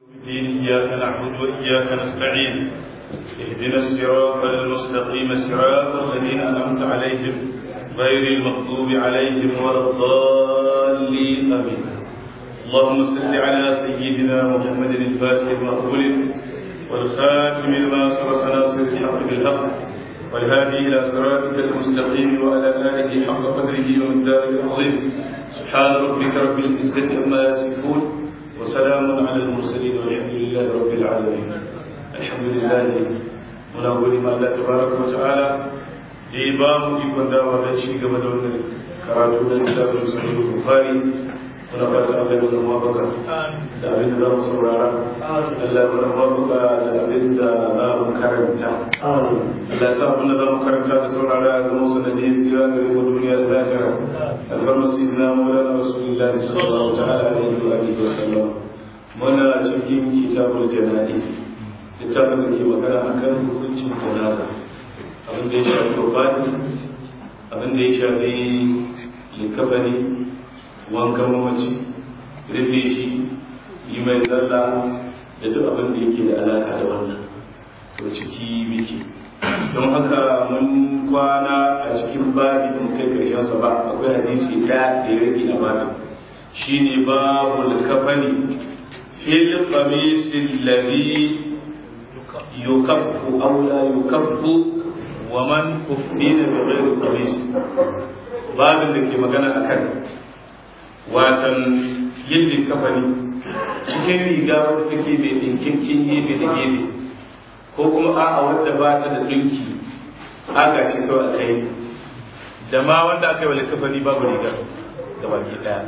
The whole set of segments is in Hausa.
الدين إياك نعبد وإياك نستعين اهدنا الصراط المستقيم صراط الذين أنعمت عليهم غير المغضوب عليهم ولا الضالين آمين اللهم صل على سيدنا محمد الفاتح لما أغلق والخاتم لما سبق ناصر الحق بالحق والهادي إلى صراطك المستقيم وعلى آله حق قدره ومقداره العظيم سبحان ربك رب العزة عما يصفون وسلام على المرسلين والحمد لله رب العالمين الحمد لله muna gode ma Allah tabaraka wa ta'ala da ya ba mu ikon dawa don ci gaba da wannan karatu da littafin sahih bukhari muna fata Allah ya zama baka da abin da za mu saurara Allah ya zama baka da abin da za mu karanta Allah ya sa abin da za mu karanta da saurara ya zama sanadi tsira ga mu duniya da lahira alfarma sayyidina maulana rasulullahi sallallahu ta'ala alaihi wa alihi wa sallam muna cikin kitabul janaiz littafin da ke magana akan hukuncin janaza abin da ya shafi wafati abin da ya shafi likabari wankan mamaci rufe shi yi mai zalla da duk abin da yake da alaka da wannan to ciki miki don haka mun kwana a cikin babi da kai karshen sa ba akwai hadisi ɗaya da ya rage a babin shine babu likafani fil qamis alladhi yukaffu aw la yukaffu wa man uffina bi ghairi qamis babin da ke magana akan watan yin likafani cikin riga wadda take mai ɗinkin gefe da gefe ko kuma a'a wadda ba ta da ɗinki tsaga shi kawai a kai da ma wanda aka yi wa likafani babu riga da baki ɗaya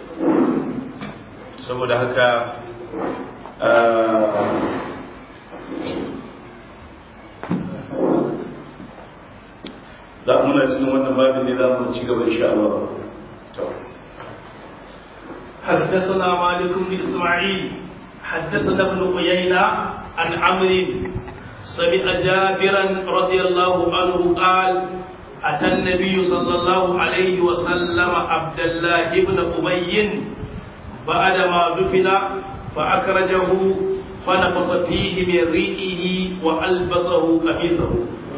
saboda haka za muna cikin wannan babin ne za mu ci gaba insha Allah حدثنا مالك بن اسماعيل حدثنا ابن عيينة عن عمرو سمع جابرا رضي الله عنه قال أتى النبي صلى الله عليه وسلم عبد الله بن أبي بعدما دفن فأخرجه فنفص فيه من ريقه وألبسه قميصه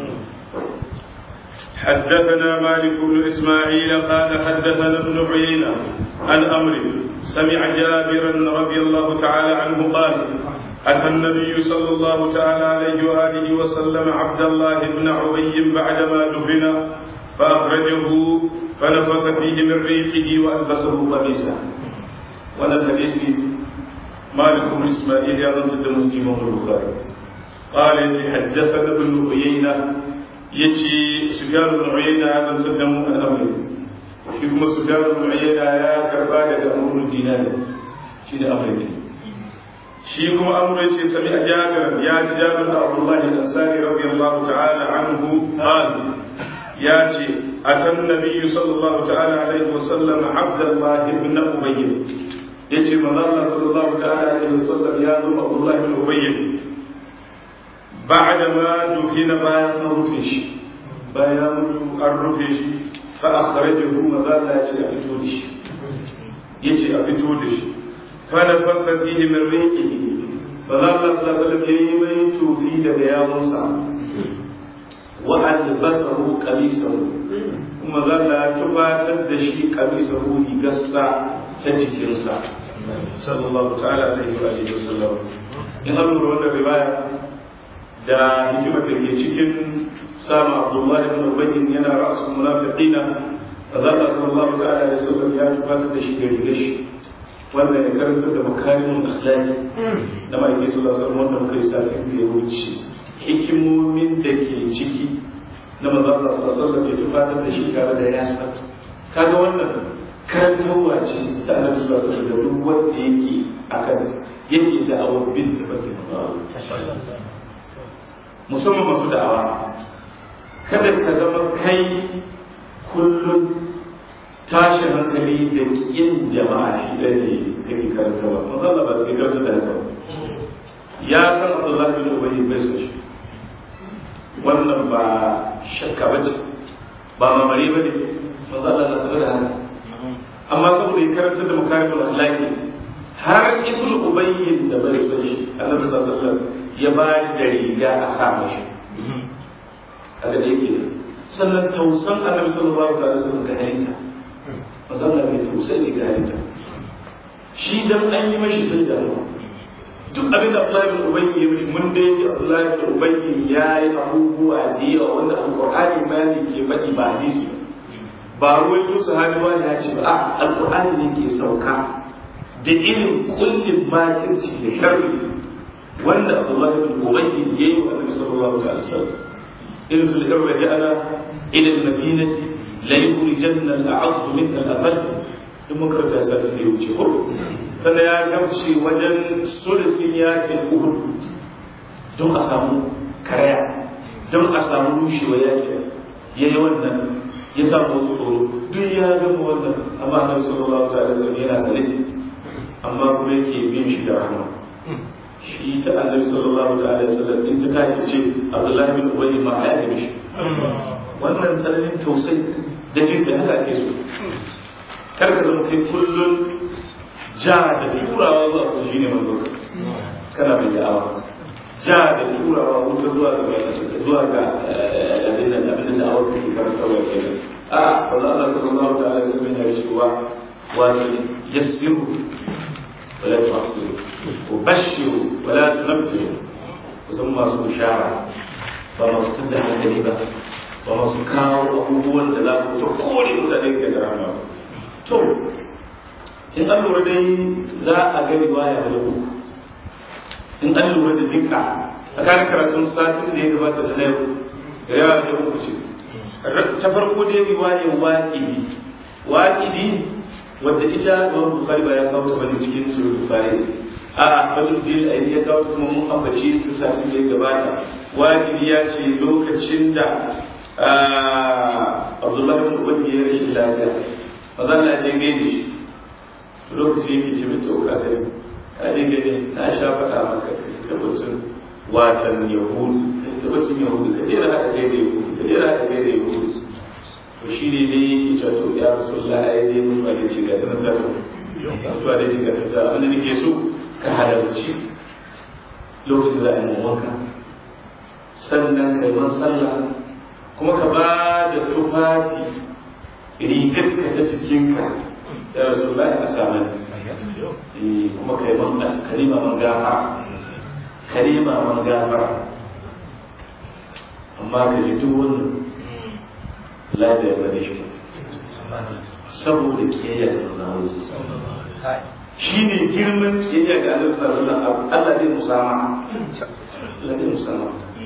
حدثنا مالك بن اسماعيل قال حدثنا ابن عيينه عن امر سمع جابرا رضي الله تعالى عنه قال اتى النبي صلى الله تعالى عليه واله وسلم عبد الله بن عبي بعدما دفن فاخرجه فنفخ فيه من ريقه والبسه قميصا ولا الحديث مالك بن اسماعيل يا رجل الامام البخاري قال حدثنا ابن عيينه ya ce sufyan bin uyayna ya zantar da mu al'amari shi kuma sufyan bin uyayna ya karba daga amrul dinari shi ne amri shi kuma amru ce sami a jabir ya ji jabir da abdullahi al-ansari radiyallahu ta'ala anhu qal ya ce atan nabiyyu sallallahu ta'ala alaihi wa sallam abdullah ibn ubay yace manzo Allah sallallahu ta'ala alaihi wa sallam ya zo abdullahi ibn ubay بعد ما دفن bayan an rufe shi bayan mutu an rufe shi fa akhrajahu mazalla ya ce a fito da shi yace a fito da shi fa da fakka fihi min riqihi fa Allah sallallahu alaihi wasallam yayi mai tufi daga yawunsa wa albasahu qamisahu kuma zalla ya tubatar da shi qamisahu rigarsa ta jikinsa sallallahu ta'ala alaihi wa alihi wasallam in an lura wannan riwaya da hikimar da ke cikin sama abdullahi ibn ubayyin yana ra'asul munafiqina azalla sallallahu ta'ala alaihi wasallam ya tufatar da shi da rigar shi wanda ya karanta da makarimin akhlaqi da ma'aikin sallallahu alaihi wasallam wanda muka yi satin da ya wuce hikimomin da ke ciki na manzo Allah sallallahu alaihi wasallam ya tufatar da shi tare da yasa kaga wannan karantarwa ce ta annabi sallallahu alaihi wasallam da duk wanda yake akan yake da awar bin tafakin Allah musamman masu da'awa kada ka zama kai kullum tashin hankali da yin jama'a shi ɗaya ne kake karanta ba mazalla ba kai karanta da haka ya san abdullahi bin ubayy bai so shi wannan ba shakka ba ce ba mamare ba ne mazalla na sanar da haka amma saboda ya karanta da makarimul akhlaqi har ibn ubayyin da bai son shi annabi sallallahu alaihi wasallam ya ba da riga a sa mashi kaga da yake sannan tausan annabi sallallahu alaihi wasallam ga halitta masallan mai tausayi ga halitta shi dan an yi mashi tun da duk abin da Abdullahi bin Ubayy ya mishi mun da yake Abdullahi bin Ubayy ya yi abubuwa da yawa wanda Al-Qur'ani ma ne ke faɗi ba hadisi ba ruwan Yusuf sahabi wani ya ce ba Al-Qur'ani ne ke sauka da irin kullum makirci da sharri wanda Abdullahi bin Ubayy ya yi wa Annabi sallallahu alaihi wasallam in sul irra ja'ala ila al-madinati la yukhrijanna al-a'azzu minha al-adall in muka ta sa su ne wuce ko sannan ya gamce wajen sulusin yakin uhud don a samu karaya don a samu rushewa yakin ya yi wannan ya samu wasu tsoro duk ya gama wannan amma annabi sallallahu alaihi wasallam yana sane amma kuma yake bin shi da rahama shi ta annabi sallallahu alaihi wasallam in ta tashi ce abdullahi bin ubayy ma ya yi shi wannan tsananin tausayi da jin da haka ake so kar ka zama kai kullum ja da turawa zuwa ku shine manzo kana mai da'awa ja da turawa wuta zuwa ga zuwa ga abin da abin da awar kake karanta wa kenan a wanda Allah sallallahu ta'ala alaihi wasallam ya ce wa wa yassiru wala tu'assiru wa bashiru wala tunfiru kusan masu bishara ba masu tada hankali ba ba masu kawo abubuwan da za ku ta kore mutane ga rama to in an lura dai za a ga riwaya da uku in an lura da dinka a kan karatun satin da ya gabata da na yau riwaya da uku ce ta farko dai riwayar waƙidi waƙidi wadda ita Imam Bukhari ba ya kawo ta bane cikin Sahih Bukhari a Abdul Din Ayi ya kawo kuma mun ambaci ta satin da ya gabata waƙidi ya ce lokacin da Abdullahi bin Ubay ya rashin lafiya maza Allah ya gaide shi lokaci yake ce mai tauka da ka je gani na sha faɗa maka ka tabbatun watan yahudu ka tabbatun yahudu ka jera haka gaida yahudu ka jera haka gaida yahudu to shi ne dai yake cewa to ya rasu Allah ya dai mutuwa da shiga ta nan ta to mutuwa da shiga ta ta wanda nake so ka halarci lokacin da za a yi wanka sannan kai man sallah kuma ka ba da tufafi rigar ka ta cikinka ya rasu lai a saman kuma kai man kalima man gafara kalima man gafara amma ka ji duk wannan lai da ya bane shi saboda kiyayya da nuna shi ne girman kiyayya ga Allah sallallahu alaihi wasallam Allah zai musama Allah zai musama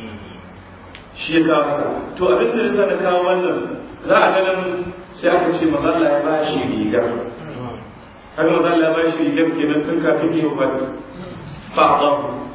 shi ya kawo haka to abin da zai na kawo wannan za a ganin sai aka ce maza Allah ya ba shi riga haka maza Allah ya ba shi rigar kenan tun kafin yi wa fa'adha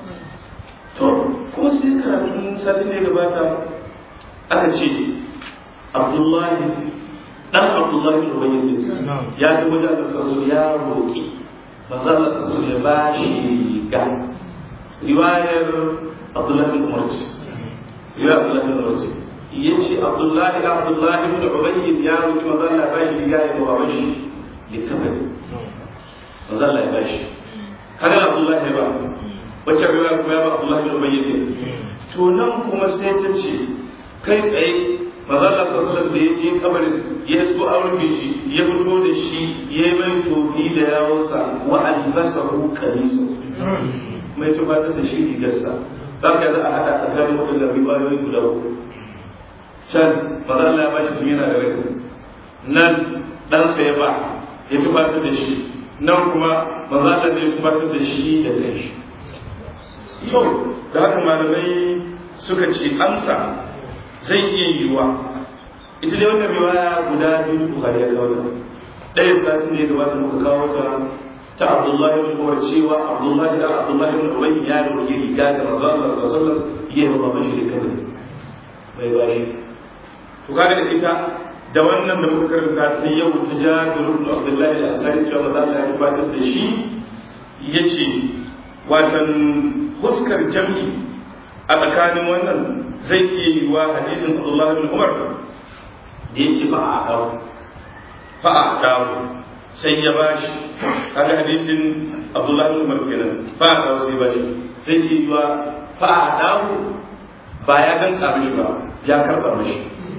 to kuma sai karatun satin da ya gabata aka ce Abdullahi dan Abdullahi bin Ubayy ya ji wajen da sassu ya roƙi maza Allah sassu ya ba shi riga riwayar Abdullahi bin Umar ya Abdullahi bin Umar ya ce abdullahi abdullahi ibn ubayyin ya roki manzo Allah ya bashi riga ya bawa shi likafani manzo Allah ya bashi kada abdullahi ya ba wacce riwaya kuma ya ba abdullahi ibn ubayyin to nan kuma sai ta ce kai tsaye manzo Allah sallallahu alaihi da ya je kabarin ya so aure shi ya fito da shi ya yi mai tofi da yawonsa wa albasahu qamisu mai tufatar da shi rigarsa za ka za a haɗa tsakanin waɗannan riwayoyi guda uku can maza Allah ya bashi tun yana da rai nan ɗansa ya ba ya tubatar da shi nan kuma maza Allah zai tubatar da shi da kai shi to da haka malamai suka ce amsa zai iya yiwuwa ita dai wannan riwaya guda biyu Bukhari ya kawo ta ɗaya sati ne gabata muka kawo ta ta Abdullahi bin Umar cewa Abdullahi da Abdullahi bin Ubay ya roƙi riga da manzo Allah sallallahu alaihi wasallam ya yi ba shi da kai bai ba shi to kaga da ita da wannan da muka karanta ta yau ta Jabir ibn Abdullah al-Ansari cewa manzo Allah ya tabbatar da shi yace watan huskar jam'i a tsakanin wannan zai iya yi wa hadisin Abdullah bin Umar da yace ba a dawo ba a dawo sai ya bashi kaga hadisin abdullahi bin umar kenan fa ka sai bashi sai yi wa fa dawo ba ya danka mishi ba ya karba mishi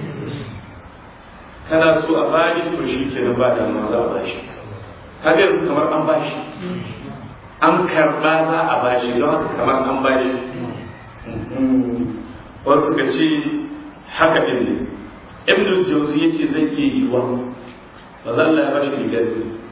kana so a bashi to shi kenan ba da za a bashi kaga kamar an bashi an karba za a bashi don haka kamar an bashi wasu ka ce haka ɗin ne ibn jauzi ya ce zai iya yi wa ba za Allah ya bashi rigar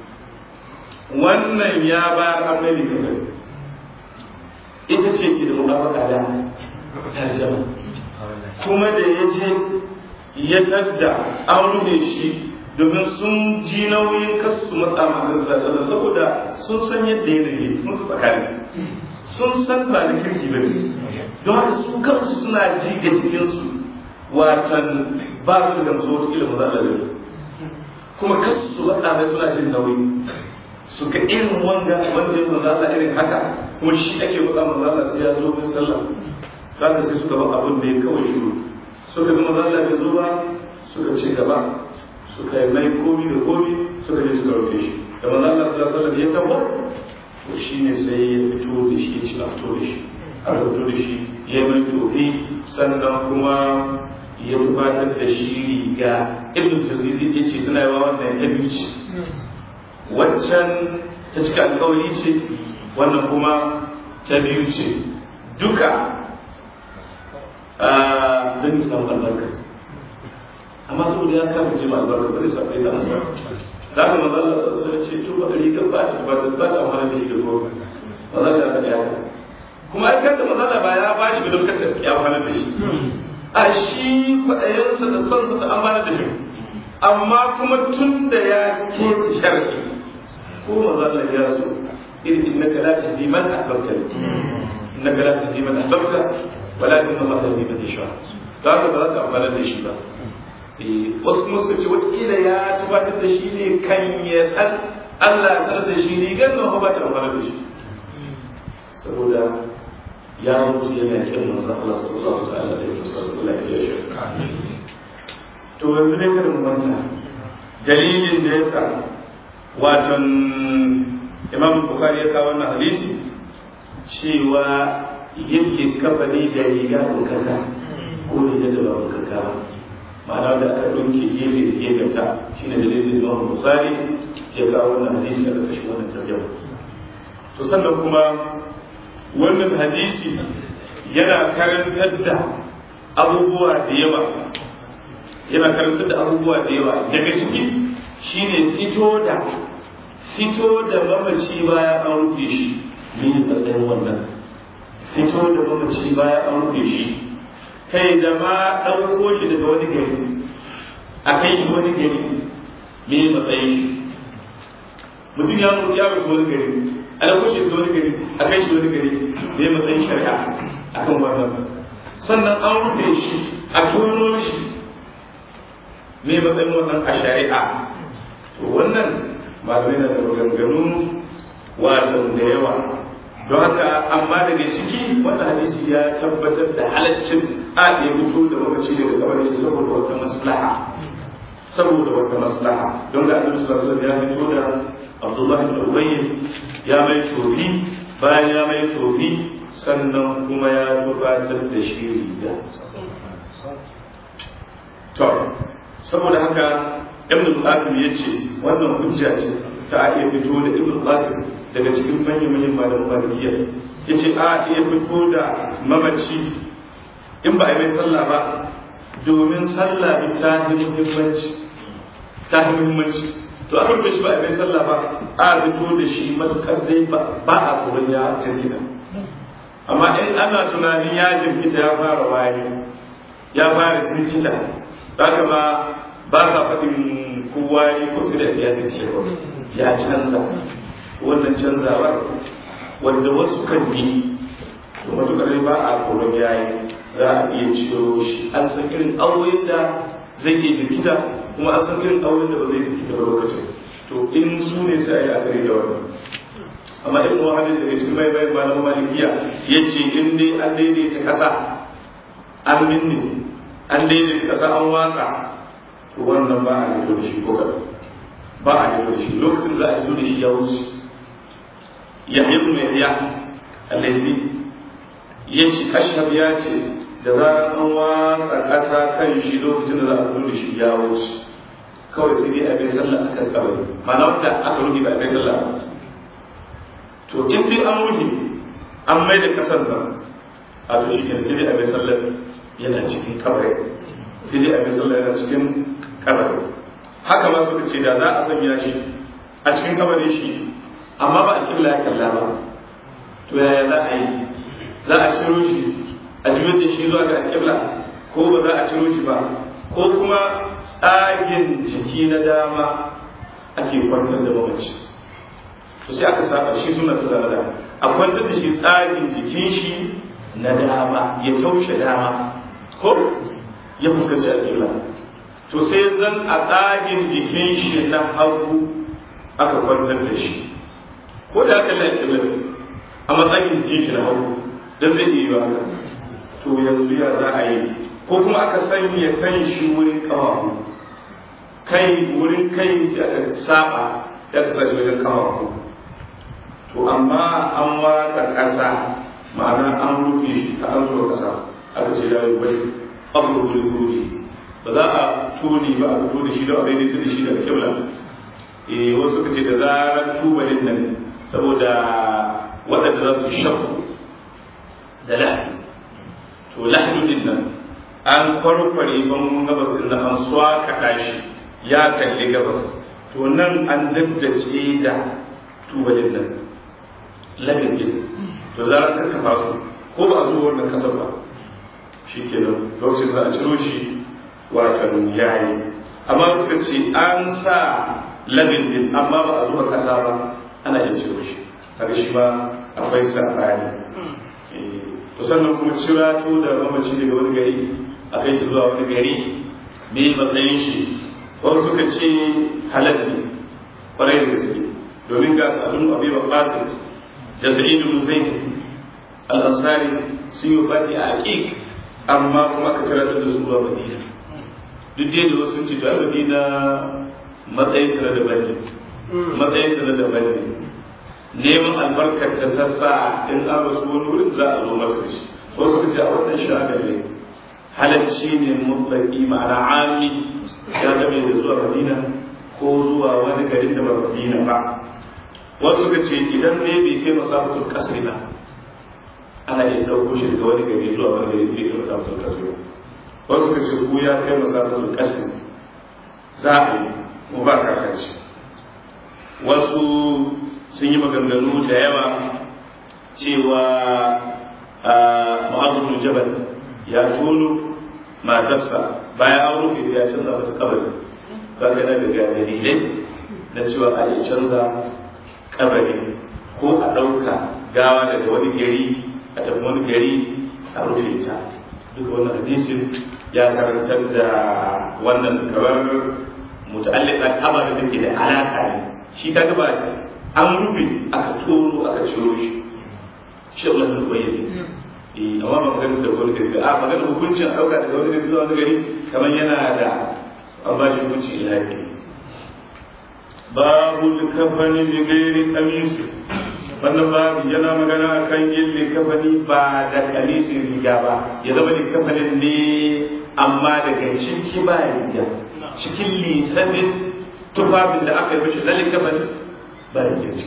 wannan ya ba an mai rigar ita ce ke da mutabaka da tarjama kuma da ya je ya tadda an rufe shi domin sun ji nauyin kasu su matsa ma sallallahu saboda sun san yadda ya rage sun tsakani sun san ba na kirki ba ne don haka su kansu suna ji da cikinsu watan ba su da gamsu wata ilimin zaɓa da kuma kasu su matsa mai suna jin nauyi su ga irin wanda wanda ya manzo Allah irin haka kuma shi ake matsa manzo Allah sai ya zo bin sallah zaka sai suka ba abin da ya kawai shiru suka ga manzo Allah bai zo ba suka ci gaba suka yi mai komi da komi suka je suka rufe shi da manzo Allah sallallahu alaihi wasallam ya tabo to shine sai ya fito da shi ya ci a fito da shi aka fito da shi ya mai tofi sannan kuma ya tubatar da shi riga ibn tazidi ya ce tana yawa wannan ta biyu ce waccan ta cika alkawari ce wannan kuma ta biyu ce duka don yi samu albarka amma saboda ya kama ce ma albarka ba zai samu samu albarka za ka maza Allah sassa da ce to ba rigar ba ta ba ta ba ta amfani da shi da gobe ba za ka ga ya kuma ai kanta maza ba ya ba shi ba don kanta ya amfani da shi a shi kwaɗayensa da sonsa da amfani da shi amma kuma tun da ya keta sharhi ko maza Allah ya so irin innaka la tahdi man ahbabta innaka la tahdi man ahbabta walakin Allah yahdi man yasha da haka ba za ta amfana da shi ba wasu kuma suka ce wataƙila ya tabbatar da shi ne kan ya san Allah ya da shi ne gan nan ba ta amfana da shi saboda ya mutu yana kyan manzon Allah sallallahu ta'ala alaihi wasallam Allah ya shi to yanzu ne kada mu manta dalilin da yasa waton imam bukhari ya kawo wannan hadisi cewa yin kafani da riga bukata ko riga da ba bukata ba ma'ana da aka ɗauke gefe da gefe ta shi ne dalilin imam bukhari ya kawo wannan hadisi a ƙarƙashin wannan tarjama to sannan kuma wannan hadisi yana karantar da abubuwa da yawa yana karantar da abubuwa da yawa daga ciki shine fito da fito da mamaci baya an rufe shi ne matsayin wannan fito da mamaci baya an rufe shi kai da ma ɗauko shi daga wani gari a kai shi wani gari me matsayin shi mutum ya mutu ya rufe wani gari a ɗauko shi daga wani gari a kai shi wani gari me matsayin shari'a akan wannan sannan an rufe shi a tono shi me matsayin wannan a shari'a to wannan malamai na da maganganu wato da yawa don haka amma daga ciki wannan hadisi ya tabbatar da halaccin a ya fito da mamaci daga kamar shi saboda wata maslaha saboda wata maslaha don ga annabi sallallahu alaihi ya fito da Abdullahi bin Ubayy ya mai tofi bayan ya mai tofi sannan kuma ya gabatar da shi riga to saboda haka ibn qasim ya ce wannan hujja ce ta iya fito da ibn qasim daga cikin manyan manyan malaman malikiya ya ce a iya fito da mamaci in ba a mai sallah ba domin sallah ta yi muhimmanci ta yi muhimmanci to aka rufe shi ba a mai sallah ba a fito da shi matukar dai ba a tsoron ya jirgita amma in ana tunanin ya jirgita ya fara waye ya fara jirgita haka ma ba sa faɗin kowa ne ko su da ya take ya canza wannan canzawa wanda wasu kan yi to matuƙar ba a koron yayi za a iya ciro shi an san irin auren da zai iya jirkita kuma an san irin auren da ba zai jirkita ba lokacin to in su ne sai a yi akari da wannan amma ibn wahabin daga cikin mai bayan malamin malikiya ya ce in dai an daidaita ƙasa an minne an daidaita ƙasa an watsa to wannan ba a fito da shi ko gaba ba a yi da shi lokacin za a yi da shi ya wuce ya yi mai ya alaizi ya ci ashab ya ce da zarar an watsa ƙasa kan shi lokacin da za a zo da shi ya wuce kawai sai dai a bai sallah akan kabari ma'ana wanda aka rufe ba a bai sallah ba to in dai an rufe an mai da ƙasar nan a to shi sai dai a bai sallah yana cikin kabari sai dai a bai sallah yana cikin kabari haka ma suka ce da za a sanya shi a cikin kabarin shi amma ba a killa ya kalla ba to yaya za a yi za a ciro shi a juyar da shi zuwa ga alƙibla ko ba za a ciro shi ba ko kuma tsagen jiki na dama ake kwantar da mamaci to sai aka saba shi suna ta zama da a kwantar da shi tsagen jikin shi na dama ya taushe dama ko ya fuskanci alƙibla to sai zan a tsagen jikin shi na hagu aka kwantar da shi ko da aka lafi alƙibla a matsayin jikin shi na hagu don zai iya yi haka to yanzu ya za a yi ko kuma aka sanya kan shi wurin kawahu kai wurin kai sai aka saba sai aka sa shi wajen kawahu to amma an watsa ƙasa ma'ana an rufe ta an zuwa ƙasa aka ce da wasu abu da rufe ba za a tuni ba a fito da shi da a daidai da shi da kibla eh wasu ka ce da zarar tubalin nan saboda waɗanda za su shakku da lahani to lahani din nan an kwarkware ban gabas din nan an swaka shi ya kalli gabas to nan an daddace da tubalin nan lahin din to za ka kafa su ko ba a zo wannan kasar ba shi ke nan lokacin za a ciro shi watan yayi amma suka ce an sa labin din amma ba a zuwa kasa ba ana iya ciro shi kaga shi ma akwai sabani to sannan kuma cira to da mamaci daga wani gari a kai shi zuwa wani gari me matsayin shi wasu suka ce halal ne kwarai da gaske domin ga sa'adun abi baqqasim da sa'id ibn zaid al-ansari sun yi fati a aqiq amma kuma aka kira da su zuwa madina duk dai da wasu ce ta madina matsayin sa da bane matsayin sa da bane neman albarkar ta sassa in an rasu wani wurin za a zo masa shi wasu ka ce a wannan shagar ne halacci ne mutlaki ma'ana ami ya game da zuwa madina ko zuwa wani garin da ba madina ba wasu ka ce idan ne bai kai masafatul kasri ba ana iya ɗauko shi daga wani gari zuwa wani gari bai kai masafatul kasri ba wasu ka ce ku ya kai masafatul kasri za a yi mu ba kakanci wasu sun yi maganganu da yawa cewa ma'azin jabal ya tono matarsa bayan an rufe ya canza mata kabari ba ka na daga dalilai na cewa a yi canza kabari ko a ɗauka gawa daga wani gari a tafi wani gari a rufe ta duka wannan hadisin ya karantar da wannan kamar muta'alliqa ababen da ke da alaka ne shi ta gaba an rufe aka tsoro aka ciro shi shi Allah ne bayyana eh amma ba magana da wani gari a magana hukuncin dauka daga wani gari zuwa wani gari kamar yana da an ba shi hukunci ilahi babu kafani bi gairi kamisi wannan babu yana magana akan yin likafani ba da kamisin riga ba ya zama likafanin ne amma daga ciki ba riga cikin lisanin tufafin da aka yi mishi na likafani بارك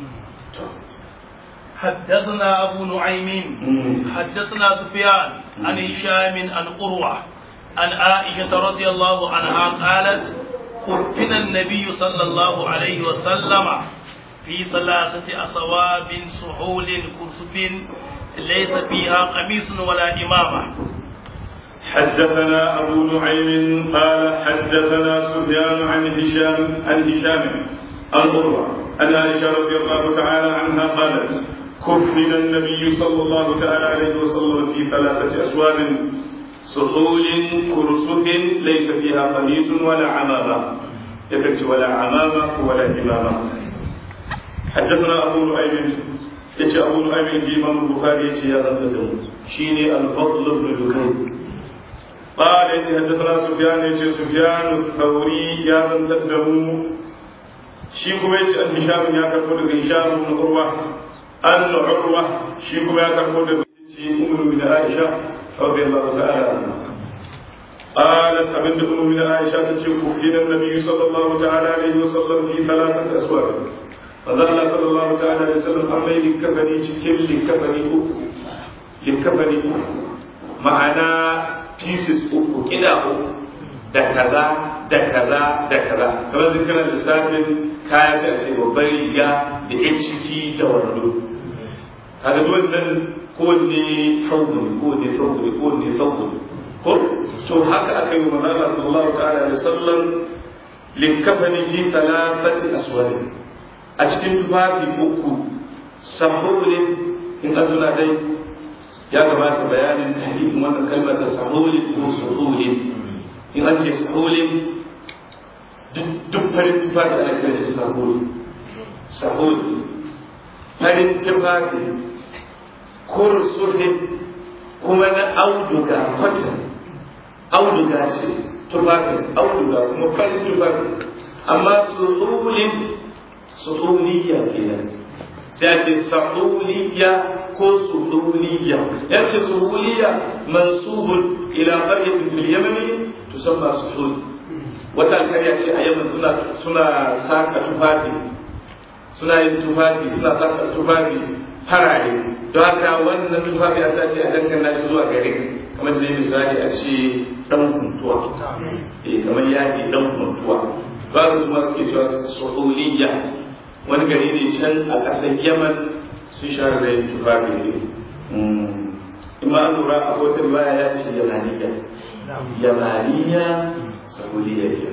حدثنا أبو نعيم حدثنا سفيان عن هشام عن قروة عن عائشة رضي الله عنها قالت كفن النبي صلى الله عليه وسلم في ثلاثة أصواب سحول كرسف ليس فيها قميص ولا إمامة حدثنا أبو نعيم قال حدثنا سفيان عن هشام عن هشام عن قروة أن عائشة رضي الله تعالى عنها قالت كفن النبي صلى الله تعالى عليه وسلم في ثلاثة أسواب سحول كرسف ليس فيها قميص ولا عمامة يكفي ولا عمامة ولا إمامة حدثنا أبو نعيم يجي أبو نعيم يجي إمام البخاري يجي هذا سلم شيني الفضل بن دكين قال يجي حدثنا سفيان يجي سفيان الثوري يا من تدمو shi kuma yace an hisham ya karbo daga hisham ibn urwa an urwa shi kuma ya karbo daga shi ummu bin aisha radiyallahu ta'ala anha قالت أبن أم من عائشة كفين النبي صلى الله تعالى عليه وسلم في ثلاثة أسواق فظل صلى الله تعالى عليه وسلم أمي لكفني تكل لكفني أكو لكفني أكو معنا pieces uku kida uku da kaza da kaza da kaza kamar zikirar lissafin kayan da ce babbar riga da yan ciki da wando kaga duk wannan kowanne sauƙi kowanne sauƙi kowanne sauƙi ko to haka aka yi wa manzala sallallahu ta'ala alaihi wasallam likafani fi talafati aswari a cikin tufafi uku sahulin in an tuna dai ya gabata bayanin tahdidin wannan kalmar da sahulin ko suhulin in an ce sahulin duk farin tufafi ana kiran shi sahulin sahulin farin tufafi kursuhin kuma na auduga cotton auduga ce tufafin auduga kuma farin tufafi amma suhulin suhuliya kenan sai a ce sahuliya ko suhuliya ya ce suhuliya mansubun ila qaryatin fil yamani tusamma suhul wata alkarya ce a yaman suna suna saka tufafi suna yin tufafi suna saka tufafi farare don haka wannan tufafi a ce a dangana shi zuwa gare kamar da misali a ce dan kuntuwa eh kamar yaki dan kuntuwa ba su kuma suke cewa suhuliya wani gari ne can a ƙasar yaman sun share da yin tufafi ne ima an lura a wata riwaya ya ce yamaniya yamaniya sahuliya ne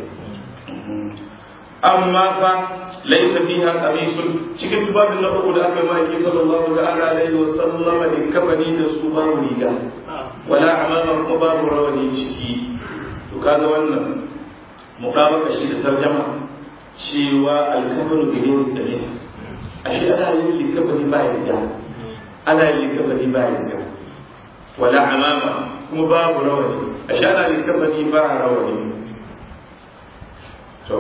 amma fa laisa fiha qamisun cikin tufafin na uku da aka yi maki sallallahu ta'ala alaihi wa sallama da kafani da su babu riga wala amama kuma babu rawani ciki to kaga wannan muqabaka shi da tarjama cewa alkafar da yin tsamisa a shi ana yin likafani ba riga ana yin likafani ba riga wala amama kuma babu rawani a shi ana likafani ba rawani to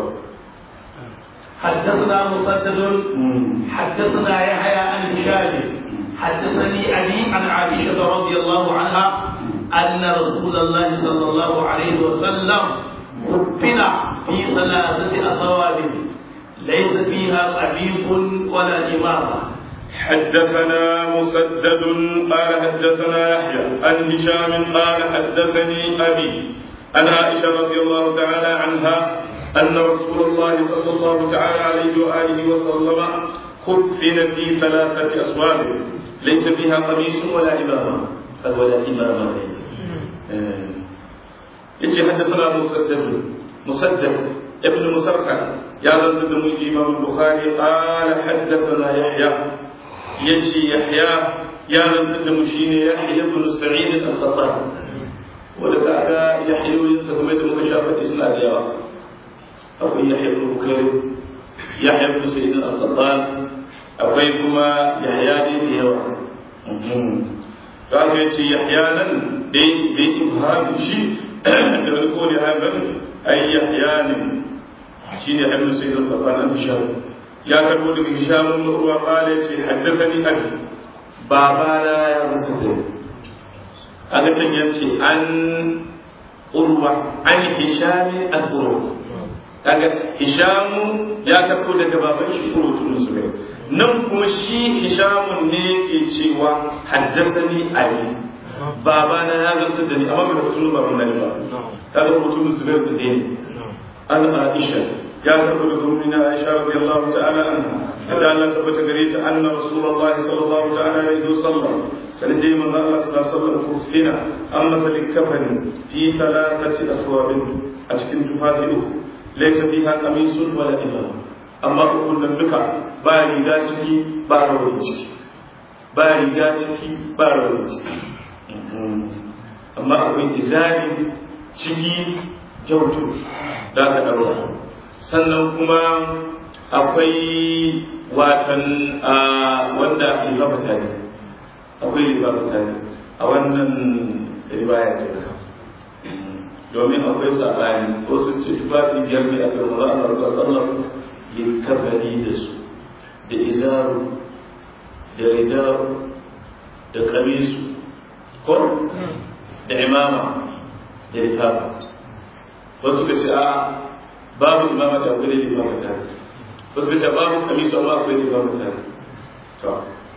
حدثنا مسدد حدثنا يحيى عن هشام حدثني ابي عن عائشه رضي الله عنها ان رسول الله صلى الله عليه وسلم كفن في ثلاثة أصواب ليس فيها قميص ولا إمامة حدثنا مسدد قال حدثنا يحيى عن هشام قال حدثني أبي عن عائشة رضي الله تعالى عنها أن رسول الله صلى الله تعالى عليه وآله وسلم كفن في ثلاثة أصواب ليس فيها قميص ولا إمامة ولا إمامة ليس yace haddathana musaddad musaddad ibn musarhad ya zanzu da mushi imam bukhari qala haddathana yahya yace yahya ya zanzu da mushi ne yahya ibn sa'id al-qattan wanda kaga yahya yin sa kuma da muka shafa suna da yawa akwai yahya ibn bukhari yahya ibn sa'id al-qattan akwai kuma yahya ne da yawa kaga yace yahya nan dai dai ibham shi da wani kone haifar ai yahya ne shi ne haifar sai da babban an hisham ya karbo daga hisham ibn urwa qala yace haddathani abi baba na ya rubuta aka can yace an urwa an hisham al urwa kaga hisham ya karbo daga baban shi urwa zubair nan kuma shi hishamun ne ke cewa haddasani ali baba na ya zarta da ni amma bai rasu ba mun ba ta ga mutum zubair da ne an aisha ya karɓi da gurmi na aisha radiyallahu ta'ala anha da Allah tabbata gare ta anna rasulullahi sallallahu ta'ala alaihi wasallam sanin dai manzo Allah sallallahu alaihi wasallam kufina an masa likafani fi thalathati aswabin a cikin tufafi uku laysa fiha qamisun wala imam amma ukun nan duka ba riga ciki ba rawani ciki ba riga ciki ba rawani ciki amma akwai izari ciki kyautu da aka ɗaura sannan kuma akwai watan wanda libabata ne akwai libabata ne a wannan riwaya ta ta domin akwai saɓani ko sun ce tufafi biyar ne a kan maza Allah sallallahu likafani da su da izaru da ridaru da kamisu ko da imama da lifafa wasu ka ce a babu imama da akwai da lifafa tare wasu ka ce babu kamisu amma akwai lifafa tare to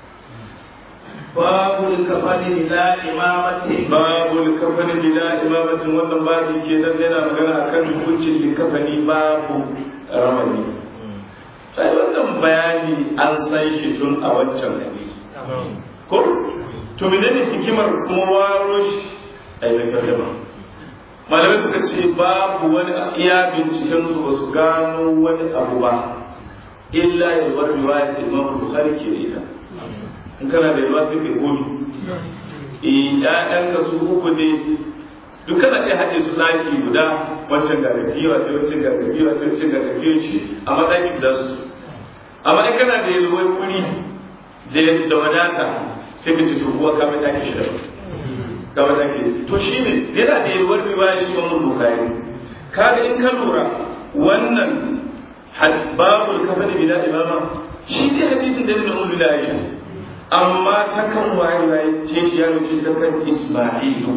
babul kafani bila imamati babul kafani bila imamatin wannan babu ke nan yana magana akan hukuncin likafani babu ramani sai wannan bayani an san shi tun a wancan hadisi ko to menene hikimar kuma waro shi ai mai sallama malamai suka ce babu wani iya binciken su ba su gano wani abu ba illa yalwar riwayat imam bukhari ke da ita in kana da yawa sai kai gomi eh ƴaƴanka su uku ne duk kana iya haɗe su ɗaki guda wancan ga gajiya sai wancan ga gajiya sai wancan ga gajiya shi amma ɗaki guda su amma in kana da yalwar wuri da wadata sai ka ce to kuwa ka mai ɗaki shida ga wadaki to shi ne yana da yalwar riwaya shi kuma bukari kaga in ka lura wannan babul kafani bila imama shi ne hadisin da ibn umar da aisha amma ta kan waye waye ce shi ya rubuce ta kan isma'ilu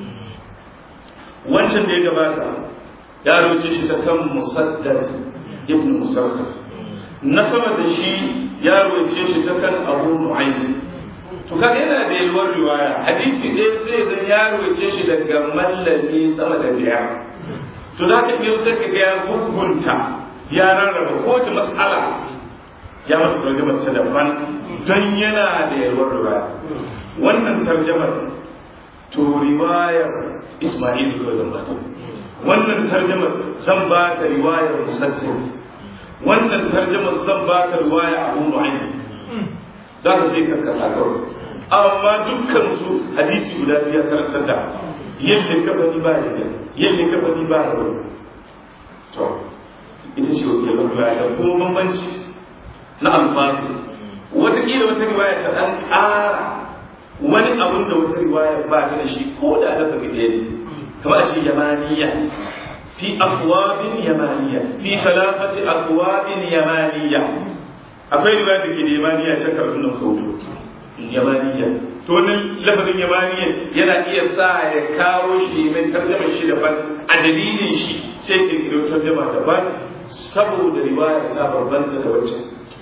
wancan da ya gabata ya rubuce shi ta kan musaddad ibn musarraf na sama da shi ya rubuce shi ta kan abu nu'aym to kaga yana da yalwar riwaya hadisi ɗaya sai dan ya rubuce shi daga mallami sama da biyar to za ka iya sai ka ga ya gugunta ya rarraba kowace mas'ala ya masa tarjamar ta daban don yana da yalwar riwaya wannan tarjamar to riwayar Isma'il ko zan bata wannan tarjamar zan ba ta riwayar Musaddis wannan tarjamar zan ba ta riwaya Abu Nu'aym za ka sai ka kasa kawai amma dukkan su hadisi guda biya karantar da yadda ka bani ba da yadda ka bani ba da to ita ce wakilin riwaya da kuma bambanci na alfasu wataƙila wata riwaya ta ɗan ƙara wani abun da wata riwaya ba ta da shi ko da aka fi ɗaya ne kamar a ce yamaniya fi afwabin yamaniya fi salafati afwabin yamaniya akwai riwaya da ke da yamaniya can karfin nan kautu yamaniya to wannan lafazin yamaniya yana iya sa ya kawo shi mai tarjama shi daban a dalilin shi sai kirkiro tarjama daban saboda riwaya ta bambanta da wacce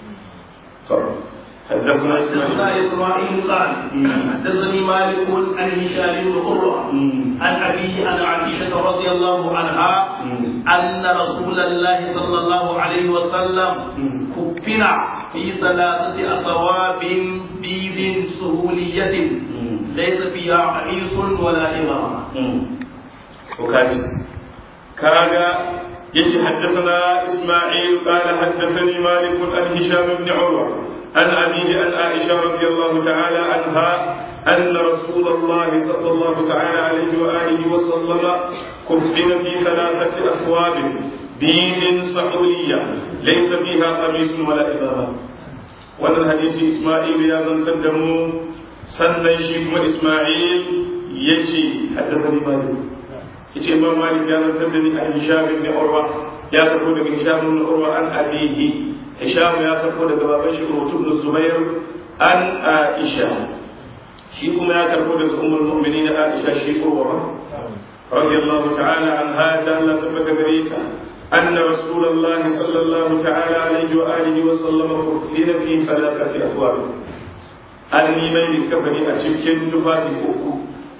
حدثنا اسماعيل قال حدثني مالك عن هشام بن عروه عن ابيه عن عائشه رضي الله عنها ان رسول الله صلى الله عليه وسلم كفنا في ثلاثه اصواب بيض سهوليه ليس فيها قميص ولا امامه. وكاشف كاغا يجي حدثنا اسماعيل قال حدثني مالك عن هشام بن عروه عن أبيه عن عائشة رضي الله تعالى عنها أن رسول الله صلى الله تعالى عليه وآله وسلم كفن في ثلاثة أثواب دين صحولية ليس فيها قميص ولا إمامة وأن الحديث إسماعيل يا من قدموا سنن شيخ إسماعيل يجي حدثني مالك yace imam malik ya zantar da ni a hisham ibn urwa ya karbo daga hisham ibn urwa an abihi hisham ya karbo daga baban shi urwa ibn zubair an aisha shi kuma ya karbo daga ummul mu'minin aisha shi urwa radiyallahu ta'ala anha da Allah tabbata gare ta أن رسول الله صلى الله تعالى عليه وآله وسلم كفن في ثلاثة أبواب أني من كفني أشكين تفاتي أكو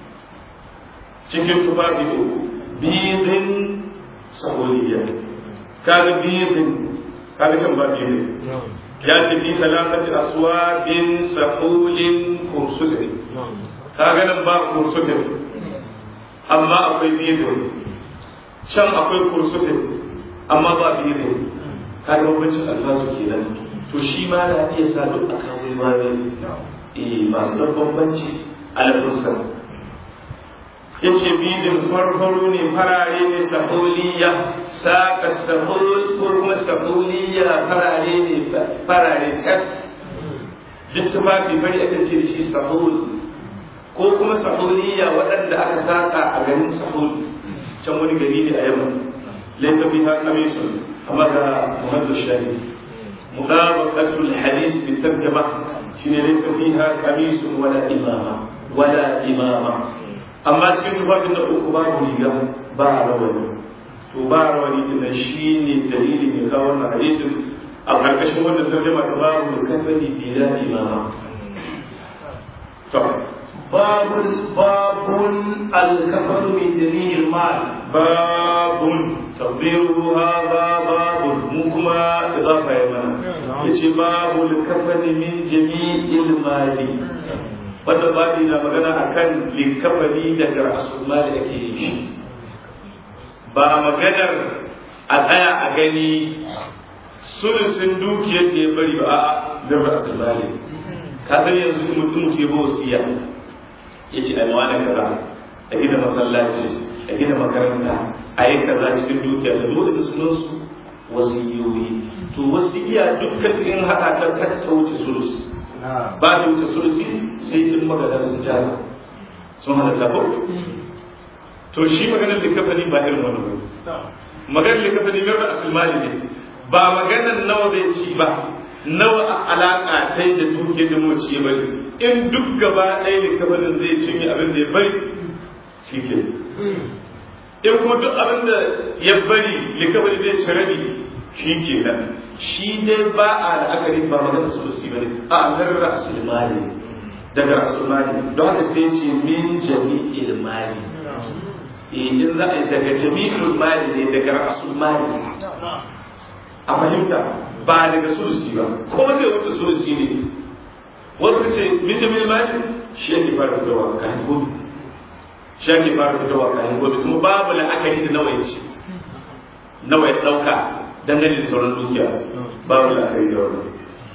cikin tufafi uku bidin saholiya kaga bidin kaga can ba bidin ya ce bi talafati aswabin sahulin kursudin kaga nan ba kursudin amma akwai bidin can akwai kursudin amma ba bidin kaga bambancin alfazu kenan to shi ma na iya sa duk a kawo imani eh masu da bambanci alfusan ya ce bidin farfaro ne farare ne saholiya saƙa sahol ko kuma saholiya farare ne farare kas duk tufafi bari aka ce shi sahol ko kuma saholiya waɗanda aka saƙa a garin sahol can wani gari ne a yamma laisa fi ha kamisun amma ga muhammadu shahid mutabaqatul hadis bi tarjama shine laysa fiha qamisun wala imama wala imama amma cikin tufafin da uku babu riga ba rawani to ba rawani din nan shine dalilin ya kawo wannan hadisin a karkashin wannan tarjama da babu kafani bila imama to باب باب الكفر من جميع المال باب تقديره هذا باب مكما إضافة يمنا يجي باب الكفن من جميع المال wanda babi na magana akan likafani daga rasulma da ake yin shi ba maganar a tsaya a gani sulusun dukiyar da ya bari ba a da rasulma ne ka san yanzu mutum ce ba wasiya ya ce ai wani kaza a gina masallaci a gina makaranta a yi kaza cikin dukiya da dole da sunan su wasiyoyi to wasiya dukkan cikin haka ta ta wuce sulus ba ta wuce sulusi sai in magana sun jaza sun halatta ko to shi maganar likafani ba irin wani ba maganar likafani mai ra'asul mali ne ba maganar nawa bai ci ba nawa a alaƙa ta da duke da moci ya bari in duk gaba ɗaya likafanin zai cinye abin da ya bari shi ke in kuma duk abin da ya bari likafani zai ci rabi shi ke nan shi dai ba a la'akari ba magana sulusi ba ne a nan ra'asul mali daga ra'asul mali don haka sai ce min jami'il mali in za a yi daga jami'il mali ne daga ra'asul mali a fahimta ba daga sulusi ba ko zai wuce sulusi ne wasu ce min jami'il mali shi yake fara fitowa kan gobe shi yake fara fitowa kan gobe kuma babu la'akari da nawa ya ce nawa ya ɗauka dangane da sauran dukiya babu la'akari da wannan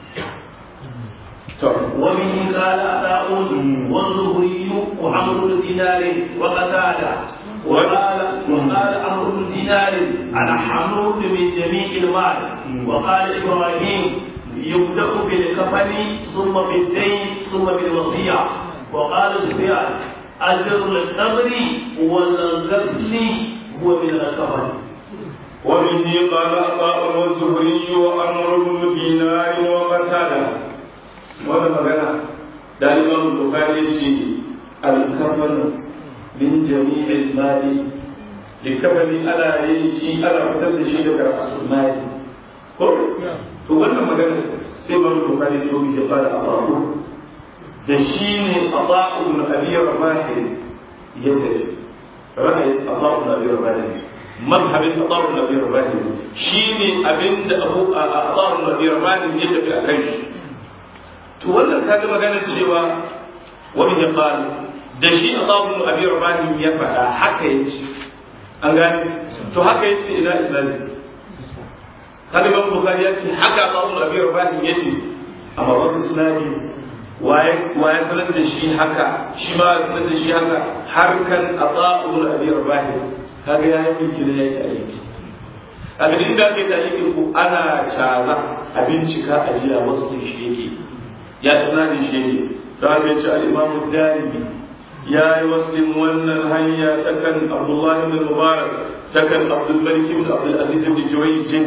وبه قال أباء والزهري وعمرو بن دينار وقتادة وقال وقال عمرو بن دينار أنا حمود من جميع المال وقال إبراهيم يبدأ بالكفن ثم بالدين ثم بالوصية وقال سفيان البر القبر والغسل هو من الكفن وبه قال عطاء والزهري وعمر بن دينار وقتاده wannan magana da imam bukhari ce al-kafan min jami'il mali likafani ana yin shi ana fitar da shi daga rasul mali ko to wannan magana sai imam bukhari to bi da fara abahu da shi ne abahu ibn abi rabah ya tafi ra'ayin abahu ibn abi rabah mazhabin abahu ibn abi rabah shi ne abinda abu abahu ibn abi rabah ya tafi akan shi to wannan kaga magana cewa wani ya faru da shi Allahu abi rabani ya faɗa haka yace an gane to haka yace ina islami kaga Imam Bukhari ya ce haka Allahu abi rabani yace amma wannan islami waye waye sanar da shi haka shi ma sanar da shi haka har kan Allahu abi rabani kaga ya yi miki da yake aiki abin da ake da yake ko ana caza a bincika a jiya wasu shi yake ya tunani shi ne da aka ce al'imamu jaribi ya yi waslin wannan hanya ta kan abdullah ibn mubarak ta kan abdul malik ibn abdul aziz ibn juwayjin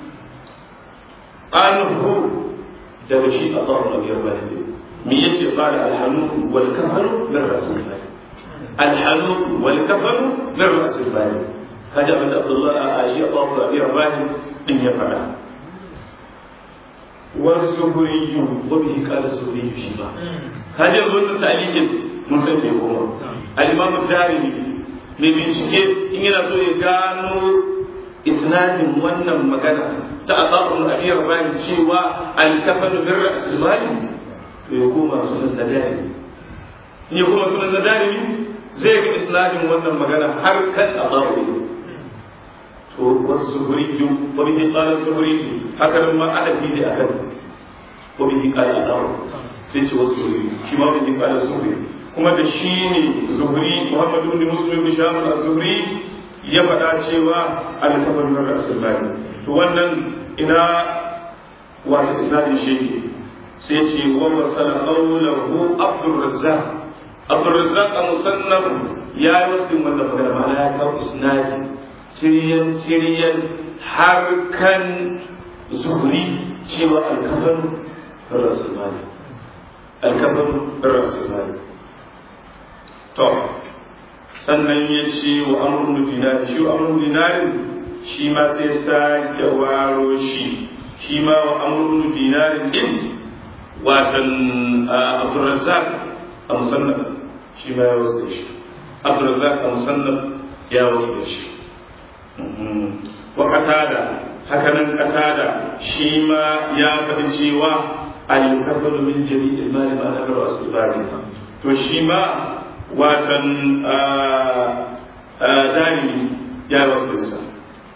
anhu daga shi a tsawon abiyar bani me yace qala alhanu wal kafanu min rasul bani alhanu wal kafanu min rasul bani kaji abin da abdullah a shi a tsawon abiyar bani din ya faɗa والزهري وبه قال الزهري شيما هذا يقول تعليق mun san ke kuma al-imam ad-darimi mai bincike in yana so ya gano isnadin wannan magana ta aqabul abi rabani cewa al-kafan bir ra's al-mali to ya koma sunan nadarimi in ya koma sunan nadarimi zai ga isnadin wannan magana har kan aqabul to والزهري وبه قال الزهري هكذا ما أدب به أكد وبه قال الأمر سيتي والزهري شما به قال الزهري kuma da shi ne zuhri muhammad ibn muslim ibn shamil az-zuhri ya faɗa cewa al-kafar min rasulullah to wannan ina wato isnadin shi sai ce wa wasala qawluhu abdur razzaq abdur razzaq a musannaf ya yi wasu wannan magana ma'ana ya kawo isnadi tiriyan tiriyan har kan zuhuri cewa alkafan rasulmani alkafan rasulmani to sannan ya ce wa amurin dinari shi wa amurin dinari shi ma sai sake waro shi shi ma wa amurin dinari din watan abdurrazzaq a musannaf shi ma ya wasu da shi abdurrazzaq a musannaf ya wasu da shi wa qatada hakanan qatada shi ma ya faɗi cewa al-kafaru min jami'il mali ma nagaru asbari to shi ma watan dani ya wasu da sa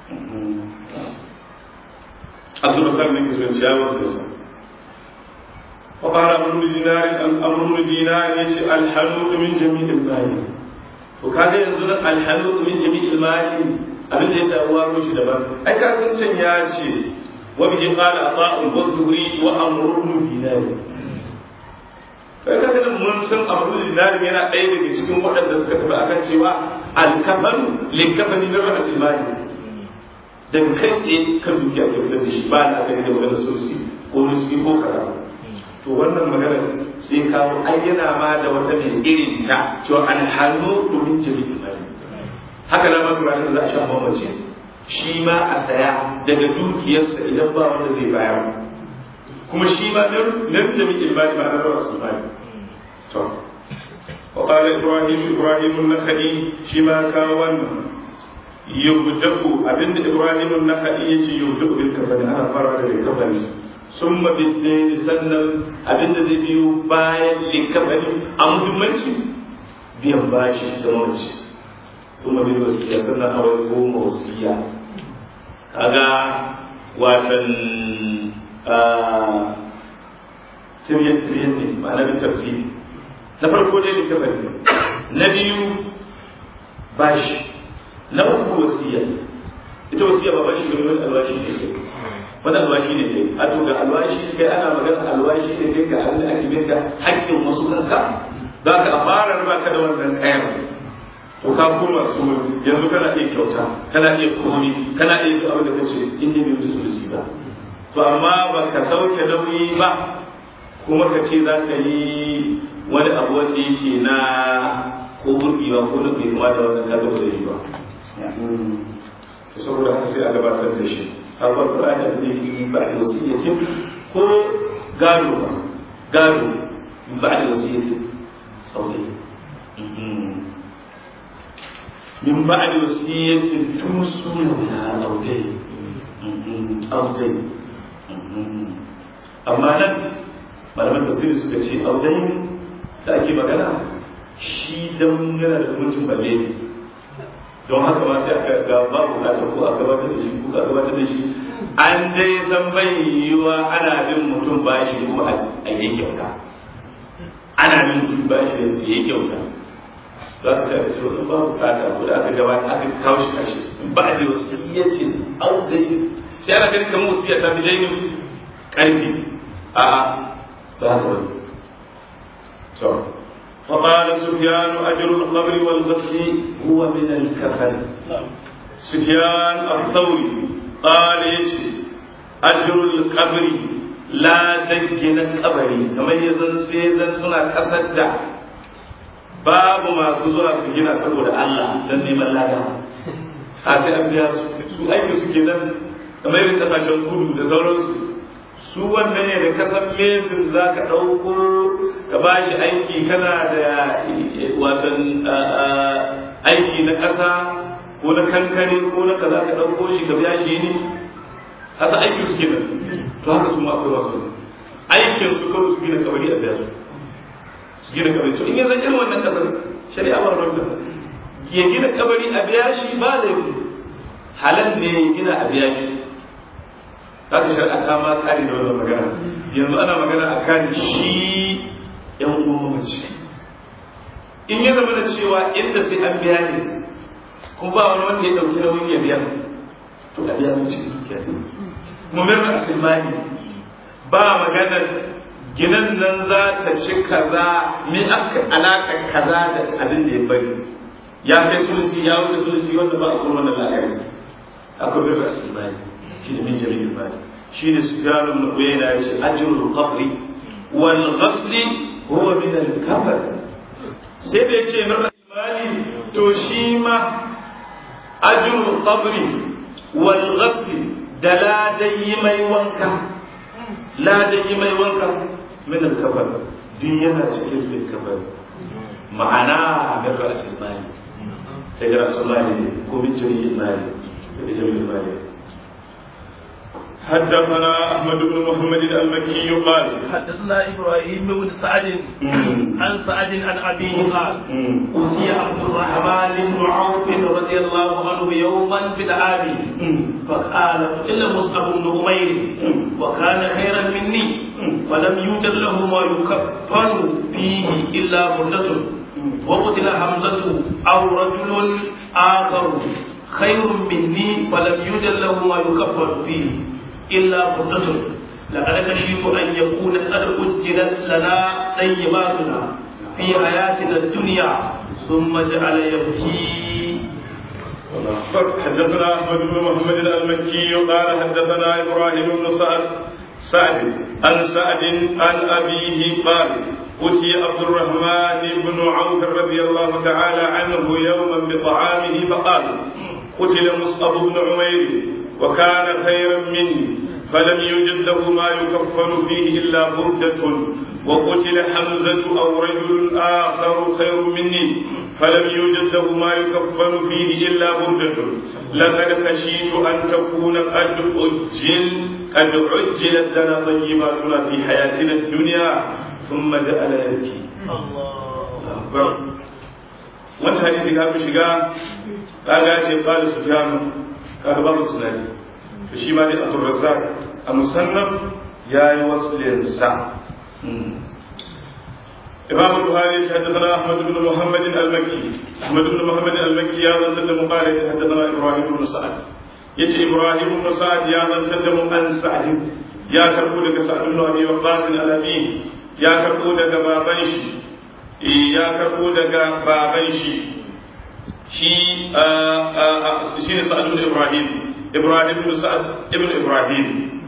abdurrazzaq ne ke ya wasu da sa وقال أمر دينار أمر دينار يجي الحلول من جميع المال وكذا ينزل الحلول من جميع المال abin da ya sa uwa mishi daban ai ka san can ya ce wa bihi qala ata'u wa zuhri wa amrun dinari kai ka ga mun san amrun dinari yana ɗaya daga cikin waɗanda suka tafi akan cewa al-kafan likafani na rasul mali daga kai tsaye kan dukiya ke fitar da shi ba na gani da maganar sosai ko nisbi ko kaza to wannan magana sai kawo ai yana ma da wata mai irin ta cewa alhalu domin jami'in mali haka na ma kura za a sha mamace shi ma a saya daga dukiyarsa idan ba wanda zai bayar kuma shi ma nan jami'in mali ba na rawa su mali to وقال إبراهيم إبراهيم النخعي شما كاوان يبدأ أبن إبراهيم النخعي يبدأ بالكفن أنا فرع بالكفن sun mabidde sannan abin da zai biyo bayan likafani a muhimmanci biyan bashi da mace sun mabidde wasiya sannan a wani goma wasiya kaga watan tiryan tiryan ne ma'ana bin tafsiri na farko dai likafani na biyu bashi na uku wasiya ita wasiya ba bashi domin albashi ne wani alwashi ne kai a to ga alwashi kai ana magana alwashi ne kai ga Allah ake minka haƙƙin wasu kanka za ka fara ba ka da wannan kayan to ka koma su yanzu kana iya kyauta kana iya komi kana iya duk abin da kace in ne bai su su ba to amma ba ka sauke nauyi ba kuma ka ce za ka yi wani abu wanda yake na ko burgewa ko na bai kuma da wannan kaga ba zai yi ba saboda haka sai a gabatar da shi harbar Qur'ani abin da yake ba da wasiyyatin ko gado ba gado ba da wasiyyatin saurayi min ba da wasiyyatin tusuna na audai audai amma nan malaman tasiri suka ce audai da ake magana shi dan yana da mutum balle ne don haka ma sai aka ga ba bukatar ko a gabatar da shi ko a gabatar da shi an dai san bai yiwa ana bin mutum bashi ko a yi kyauta ana bin mutum bashi da yi kyauta za ka sai aka ce wani ba bukata ko da aka gabata aka kawo shi kashi ba da wasiyyaci au dai sai ana ganin kamar wasiyya ta fi dainin karfi a ba haka wani فقال سفيان أجر القبر والغسل هو من الكفن سفيان الثوري قال يجي أجر القبر لا دجن القبر كما يزن سيدا سنة كسد باب ما سزوا سجنا سبود الله لن يمن لا sai an biya su su aiki suke nan kamar yin kasashen kudu da sauransu su wannan ne da kasan mesin za ka ɗauko ka ba shi aiki kana da watan aiki na ƙasa ko na kankare ko na kaza ka ɗauko shi ka biya shi ne hasa aikin su kenan to haka su ma akwai wasu aikin su kawai su gina kabari a biya su su gina kabari to in yanzu irin wannan ƙasar shari'a ba rubuta ya gina kabari a biya shi ba laifi halal ne ya gina a biya shi za ka shari'a ta ma tsari da wannan magana yanzu ana magana a kan shi yan uwan mace in ya zama da cewa inda sai an biya ne kuma ba wani wanda ya ɗauki nauyin ya biya to a biya mace dukiya ce mu mai asimani ba maganar ginan nan za ta ci kaza me aka alaka kaza da abin da ya bari ya kai tulsi ya wuce tulsi wanda ba a kuma wannan la'akari akwai bin rasul mali shi ne min jami'in mali shi ne su gano na uyayna ya ce ajrul qabri wal ghasli huwa min al kafar sai da ya ce min rasul mali to shi ma ajrul qabri wal ghasli da ladayi mai wanka ladayi mai wanka min al kafar din yana cikin bin kafar ma'ana min rasul mali daga rasul mali ko min jami'in mali daga jami'in mali حدثنا احمد بن محمد المكي قال حدثنا ابراهيم بن سعد عن سعد عن ابيه قال اوتي عبد الرحمن بن عوف رضي الله عنه يوما بالعام فقال قتل مصعب بن امير وكان خيرا مني ولم يوجد له ما يكفن فيه الا مدة وقتل حمزة او رجل اخر خير مني ولم يوجد له ما يكفن فيه إلا فرصة لقد خشيت أن يكون قد أجلت لنا طيباتنا في حياتنا الدنيا ثم جعل يبكي حدثنا احمد بن محمد المكي قال حدثنا ابراهيم بن سعد سعد عن سعد عن ابيه قال أتي عبد الرحمن بن عوف رضي الله تعالى عنه يوما بطعامه فقال قتل مصعب بن عمير وكان خيرا مني فلم يوجد له ما يكفن فيه إلا بردة وقتل حمزة أو رجل آخر خير مني فلم يوجد له ما يكفن فيه إلا بردة لقد خشيت أن تكون قد أجل قد عجلت لنا طيباتنا في حياتنا الدنيا ثم جعل يبكي الله أكبر wata hadisi ka fi shiga kaga ce qala sufyan kaga babu sunani to shi ma dai Abdul Razzaq a musannaf yayi waslin sa إمام البخاري حدثنا أحمد بن محمد المكي أحمد بن محمد المكي يا من تدم قال حدثنا إبراهيم بن سعد يجي إبراهيم بن سعد يا من تدم عن سعد يا كربو لك سعد بن أبي وقاص الأبي يا كربو لك بابنش يا كربو لك بابنش شي شي سعد بن إبراهيم إبراهيم بن سعد ابن إبراهيم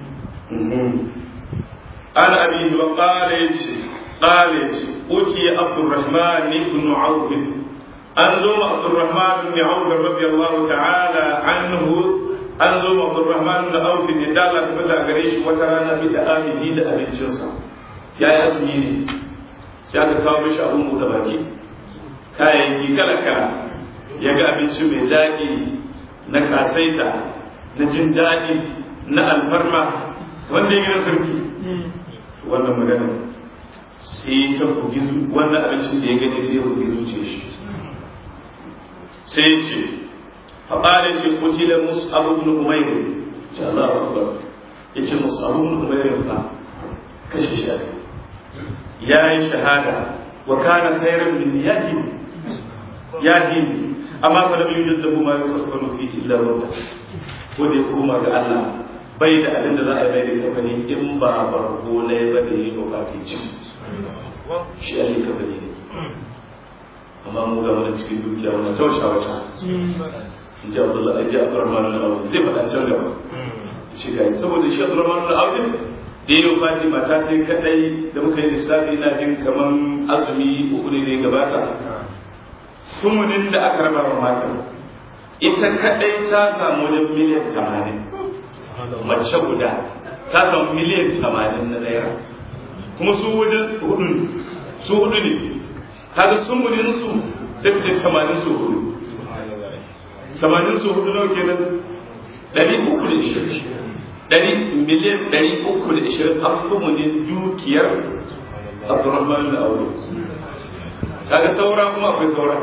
عن أبيه وقال يجي قالت أتي عبد الرحمن بن عوف أنزم عبد الرحمن بن عوف رضي الله تعالى عنه أنزم عبد الرحمن بن عوف ندالة كبدا غريش وترانا بدآله في دأب الجنسة يا أبني سيادة كاومش أبو مدباكي kayayyaki kala kala ya ga abinci mai daɗi na kasaita na jin daɗi na alfarma wanda ya gina sarki wannan magana sai ta bugi wannan abincin da ya gani sai ya bugi zuce shi sai ya ce faɓale ce kuti da musu abubuwan umairu ce Allah wa akbar ya ce musu abubuwan umairu ba kashe shi ya yi shahada wa kana khairan min yadi yadi amma fa lam yujad lahu ma yukaffaru fi illa wanda ko da ya koma ga Allah bai da abin da za a yi mai da kafani in ba barko ne ba da yi bukati cin shi ali kafani ne amma mu ga wani cikin dukiya wani tausha wata in ji abdullahi aji abdurrahman al-awdi zai faɗa can gaba shi ga saboda shi abdurrahman al-awdi da yi bukati mata ta kadai da muka yi lissafi na jin kaman azumi uku ne ne gabata sumunin da aka raba wa mata ita kadai ta samu wajen miliyan tamanin mace guda ta samu miliyan tamanin na naira kuma su wajen hudu ne su hudu ne kaga sumunin su sai ka ce tamanin su hudu tamanin su hudu nawa kenan ɗari uku da ishirin ɗari miliyan ɗari uku da ishirin a sumunin dukiyar abdurrahman da aure kaga saura kuma akwai saura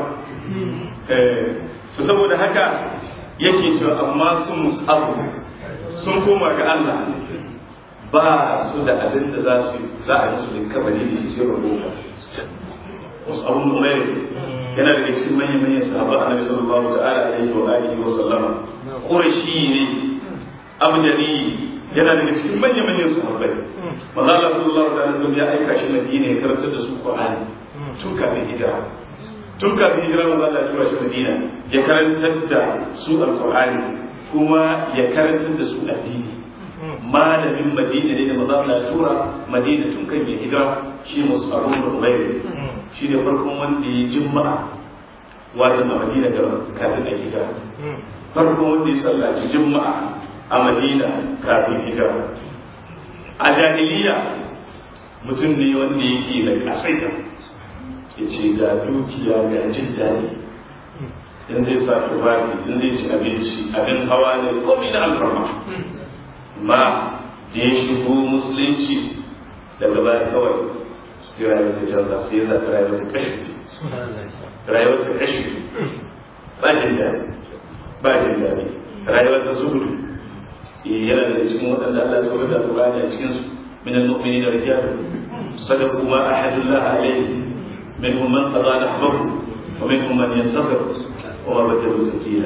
su saboda haka yake cewa amma sun musabu sun koma ga Allah ba su da abin da za su za a yi su da kabari da sai rubuta wasu abun umar yana daga cikin manyan manyan sahaba annabi sallallahu ta'ala alaihi wa alihi wa sallama qurashi ne abdani yana daga cikin manyan manyan sahabbai manzo Allah sallallahu ta'ala sallam ya aika shi Madina ya karantar da su Qur'ani tun kafin hijira tun kafin hijira manzo Allah ya tura shi Madina ya karantar da su al-Qur'ani kuma ya karantar da su addini malamin madina ne da maza Allah tura madina tun kan ya hijira shi musu abu da umayr shi ne farkon wanda ya jimma'a wajen a madina da kafin a hijira farkon wanda ya sallaci jimma'a a madina kafin hijira a jahiliya mutum ne wanda yake da kasaita ya ce ga dukiya ga jin daɗi in zai sa tufafi in zai ci abinci abin hawa ne komai na alfarma ma da ya shigo musulunci daga baya kawai sai rayuwar ta canza sai ya zaɓi rayuwar ta kashi rayuwar ta kashi ba jin daɗi ba jin daɗi rayuwar ta zuhudu yana da cikin waɗanda Allah sauka da Qur'ani a cikin su min al-mu'minin rijal sadaqu ma ahadullah alayhi minhum man qada nahbahu wa minhum man yantasir wa ma badalu takila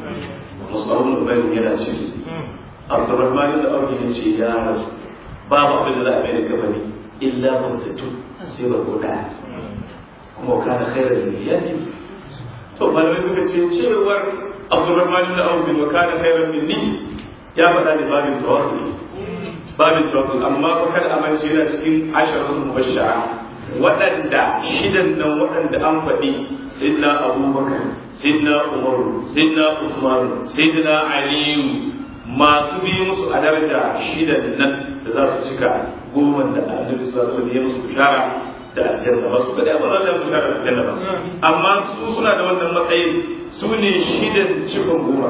musabun ubayy yana cikin Abdurrahman da Abu ya ce ya rasu babu abin da za a mai da gabani illa mutatu sai ba ko daya kuma kana khairar niyyati to malamai suka ce cewar Abdurrahman da Abu wa kana khairar minni ya faɗa da babin tawakkuli babin tawakkuli amma fa kada a mance yana cikin asharun mubashshara waɗanda shidan nan waɗanda an faɗi sayyidina abubakar sayyidina umaru sayyidina usman sayyidina aliyu masu bi musu a daraja shidan nan da za su cika goma da annabi sallallahu alaihi wasallam ya musu bishara da aljanna ba su kada ba za su bishara da aljanna ba amma su suna da wannan matsayin su ne shidan cikon goma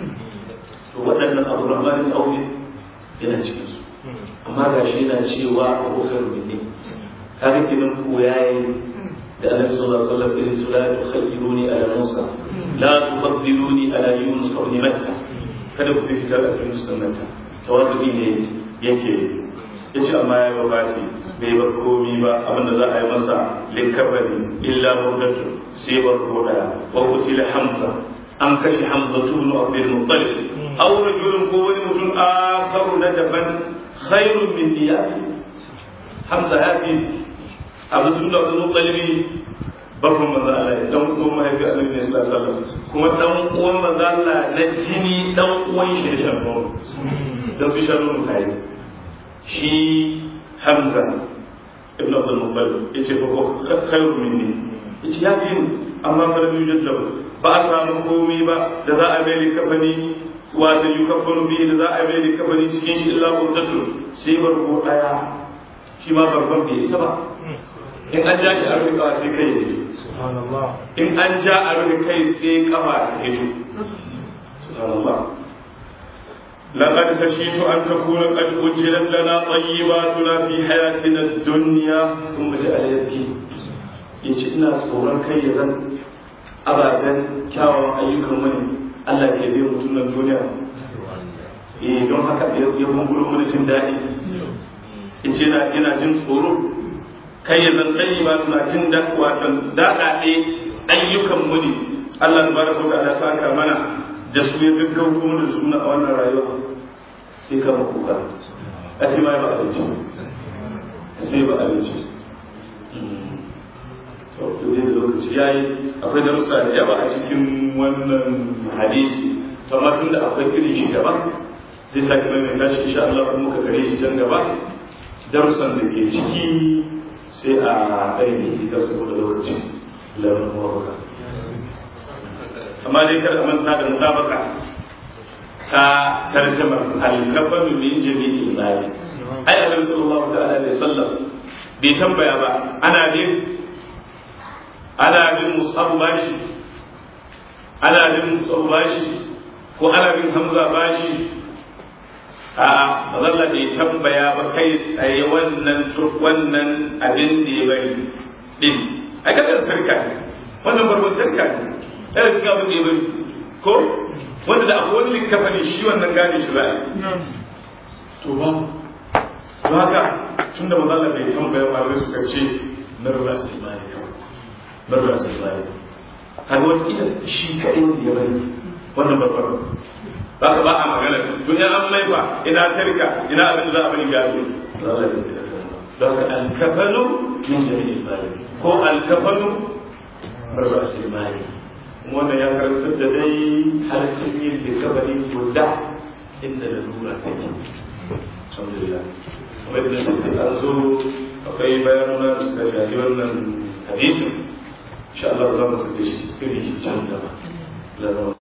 to waɗannan abu rahmanin aure yana cikin su amma ga shi yana cewa abu khairu minni kaga kinan ko yayi da annabi sallallahu alaihi wasallam irin su la tukhayyiruni ala musa la tufaddiluni ala yunus ibn matta kada ku fitar da yunus ibn matta tawadu ne yake yace amma ya babati bai bar komi ba abinda za a yi masa likabari illa murdatu sai bar ko daya wa qutila hamza an kashe hamza ibn abdul muttalib aw rajulun ko wani mutum akaru na daban khairun min diyati hamza ya fi abu tun da wani mutsalibi babban manzo Allah dan uwan mahaifi Annabi ne sallallahu alaihi wasallam kuma dan uwan manzo Allah na jini dan uwan shi da shan nono dan su shan nono tare shi Hamza ibn Abdul Muttalib yace fa ko khairu minni yace ya fi amma fa lam yujad lahu ba a samu komai ba da za a mai kafani wato yukaffanu bihi da za a mai kafani cikin shi illa murdatu sai barko daya shi ma barkon bai isa ba in an ja shi a rufe kawa sai kai ya fito in an ja a rufe kai sai kafa ta fito subhanallah لقد خشيت أن تكون قد أجلت لنا طيباتنا في حياتنا الدنيا ثم جاء يبكي yace ina tsoron kai ya zan ababen kyawun ayyukan wani Allah ya bai mutum nan duniya eh don haka ya bungulo mana jin daɗi yace yana jin tsoro kai ya zan ɗaya ba suna jin daɗaɗe ayyukan mu ne Allah tabaraka wa ta'ala saka mana da su ya gaggauto mana suna a wannan rayuwa sai ka kuka a ce ma ba abinci sai ba abinci to dole da lokaci yayi akwai darussa da yawa a cikin wannan hadisi to amma tunda akwai irin shi gaba zai sake mai tashi insha Allah kuma muka tsare shi can gaba darussan da ke ciki sai a ɗaya da saboda lokaci lamun mawaka amma dai kada manta da mutabaka ta tarjama al-kafanu min jami'i imani ai annabi sallallahu ta'ala alaihi wasallam bai tambaya ba ana bin ana bin mus'ab bashi ana bin mus'ab bashi ko ana bin hamza bashi a mazalla bai tambaya ba kai tsaye wannan wannan abin da ya bari din a kasar sarka ne wannan barbon sarka ne yana cikin abin da ya bari ko wanda da akwai wani likafa ne shi wannan gane shi za'a to ba to haka tun da mazalla bai tambaya ba wai suka ce na rura sai ba ne kawai na rura sai ba ne kaga wata ila shi kaɗai wanda ya bari wannan babbar za ka ba a magana tun yan an laifa ina tarka ina abin da za a bari gado don ka alkafanu min jami'in mali ko alkafanu rasu mali kuma wannan ya karantar da dai halaccin yin likabari guda inda da lura take alhamdulillah kuma idan sai an zo akwai bayanuna da suka shafi wannan hadisin insha Allah za mu sake shi cikin shi can gaba